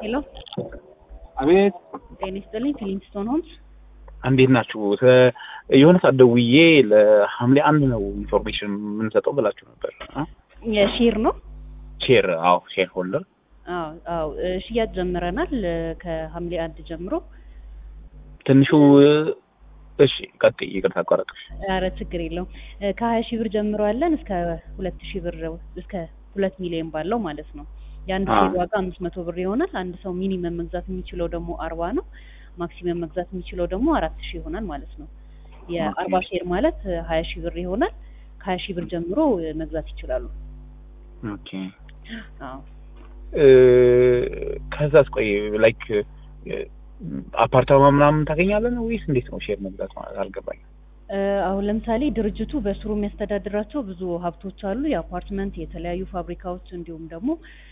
ሄሎ አቤት ጤና ይስጥልኝ። ፊሊንግስቶን ሆምስ እንዴት ናችሁ? ተ- የሆነ ሰዓት ደውዬ ለሐምሌ አንድ ነው ኢንፎርሜሽን የምንሰጠው ብላችሁ ነበር። አ? የሼር ነው። ሼር አዎ፣ ሼር ሆልደር አዎ አዎ እ፣ ሽያጭ ጀምረናል እ፣ ከሐምሌ አንድ ጀምሮ። ትንሹ እሺ፣ ቀጥይ። ይቅርታ አቋረጥኩሽ። ኧረ ችግር የለውም። እ፣ ከሀያ ሺህ ብር ጀምሮ ያለን እስከ ሁለት ሺህ ብር እስከ ሁለት ሚሊዮን ባለው ማለት ነው። የአንድ አዎ። ሼር ዋጋ አምስት መቶ ብር ይሆናል። አንድ ሰው ሚኒመም መግዛት የሚችለው ደግሞ አርባ ነው። ማክሲመም መግዛት የሚችለው ደግሞ አራት ሺህ ይሆናል ማለት ነው። የአርባ ሼር ማለት እ፣ ሀያ ሺህ ብር ይሆናል። ከሀያ ሺህ ብር ጀምሮ እ፣ መግዛት ይችላሉ። ኦኬ አዎ እ፣ ከዛስ ቆይ ላይክ አፓርታማ ምናምን ታገኛለን ወይስ እንዴት ነው ሼር መግዛት ማለት አልገባኝም። እ፣ አሁን ለምሳሌ ድርጅቱ በስሩ የሚያስተዳድራቸው ብዙ ሀብቶች አሉ። የአፓርትመንት፣ የተለያዩ ፋብሪካዎች እንዲሁም ደግሞ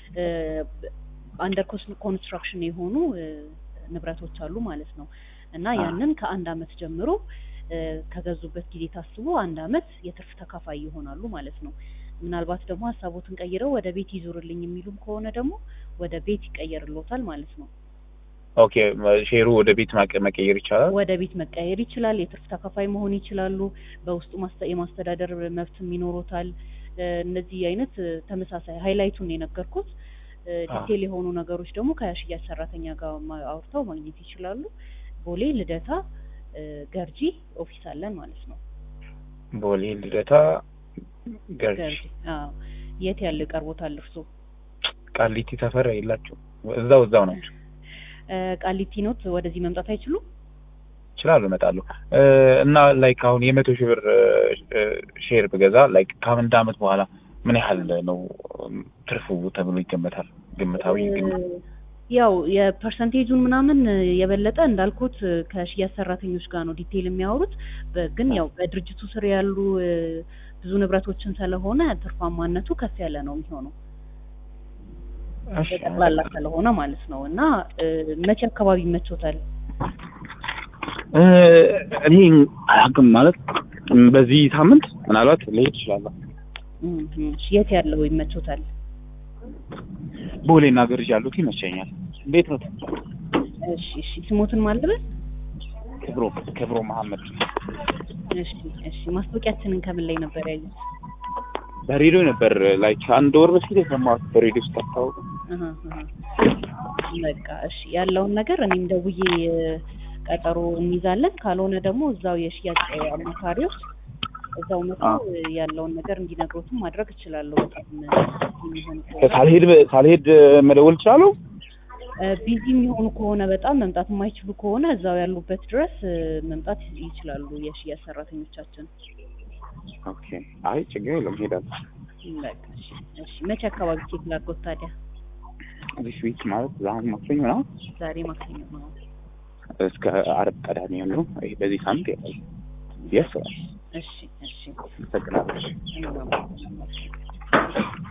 አንደር ኮንስትራክሽን የሆኑ እ፣ ንብረቶች አሉ ማለት ነው እና አ። ያንን ከአንድ አመት ጀምሮ እ፣ ከገዙበት ጊዜ ታስቦ አንድ አመት የትርፍ ተካፋይ ይሆናሉ ማለት ነው። ምናልባት ደግሞ ሀሳቦትን ቀይረው ወደ ቤት ይዙርልኝ የሚሉም ከሆነ ደግሞ ወደ ቤት ይቀየርሎታል ማለት ነው። ኦኬ ሼሩ ወደ ቤት ማቀ- መቀየር ይቻላል። ወደ ቤት መቀየር ይችላል። የትርፍ ተካፋይ መሆን ይችላሉ። በውስጡ ማስተ- የማስተዳደር መብትም ይኖሩታል። እ፣ እነዚህ አይነት እ፣ ተመሳሳይ ሀይላይቱን ነው የነገርኩት። እ፣ አ። ዲቴል የሆኑ ነገሮች ደግሞ ከሽያጭ ሰራተኛ ጋር ማ- አውርተው ማግኘት ይችላሉ። ቦሌ ልደታ እ፣ ገርጂ ኦፊስ አለን ማለት ነው። ቦሌ ልደታ ገርጂ ገርጂ አዎ። የት ያለ ቀርቦታል እርሶ? ቃሊቲ ሰፈር የላችሁ እዛው እዛው ናቸው እ፣ ቃሊቲ ኖት ወደዚህ መምጣት አይችሉም? ይችላሉ እመጣለሁ እ፣ እና ላይክ አሁን የመቶ ሺህ ብር እ፣ ሼር ብገዛ ላይክ ከአንድ አመት በኋላ ምን ያህል ነው ትርፉ ተብሎ ይገመታል? ግምታዊ ግምት እ፣ ያው የፐርሰንቴጁን ምናምን እ፣ የበለጠ እንዳልኩት እ፣ ከሽያጭ ሰራተኞች ጋር ነው ዲቴይል የሚያወሩት። በ- ግን ያው በድርጅቱ ስር ያሉ እ፣ ብዙ ንብረቶችን ስለሆነ ትርፋማነቱ ከፍ ያለ ነው የሚሆነው እሺ፣ በጠቅላላ ስለሆነ ማለት ነው። እና እ፣ መቼ አካባቢ ይመቾታል? እ፣ እኔ አላውቅም ማለት እም፣ በዚህ ሳምንት ምናልባት ልሄድ እችላለሁ። እም፣ እም፣ የት ያለው ይመቾታል? ቦሌና ገርጂ ያሉት ይመቸኛል። እንዴት ነው? እሺ እሺ ስሞትን ማልበል ክብሮ ክብሮ መሀመድ እሺ እሺ ማስታወቂያችንን ከምን ላይ ነበር ያዩት? በሬዲዮ ነበር ላይክ አንድ ወር በፊት የሰማሁት በሬዲዮ ስታስታውቅ አሀ፣ አሀ። በቃ እሺ ያለውን ነገር እኔም ደውዬ እ፣ ቀጠሮ እንይዛለን። ካልሆነ ደግሞ እዛው የሽያጭ አማካሪዎች እዛው መጥተው እ፣ ያለውን ነገር እንዲነግሩትም ማድረግ እችላለሁ። በጣም እ፣ የሚሆን ከሆነ ሳልሄድ ሳልሄድ መደወል እችላለሁ። እ፣ ቢዚ የሚሆኑ ከሆነ በጣም መምጣት የማይችሉ ከሆነ እዛው ያሉበት ድረስ እ፣ መምጣት ይችላሉ የሽያጭ ሰራተኞቻችን። ኦኬ አይ ችግር የለም ሄዳለሁ። በቃ እሺ እሺ መቼ አካባቢ ቼክ ላድርጎት ታዲያ? ዚስ ዊክ ማለት ዛሬ ማክሰኞ ነው ዛሬ ማክሰኞ ነው። እስከ አርብ ቀዳሚ ነው። ይሄ በዚህ ሳምንት ያለው የስ እሺ እሺ አመሰግናለሁ። እኔም አመሰግናለሁ።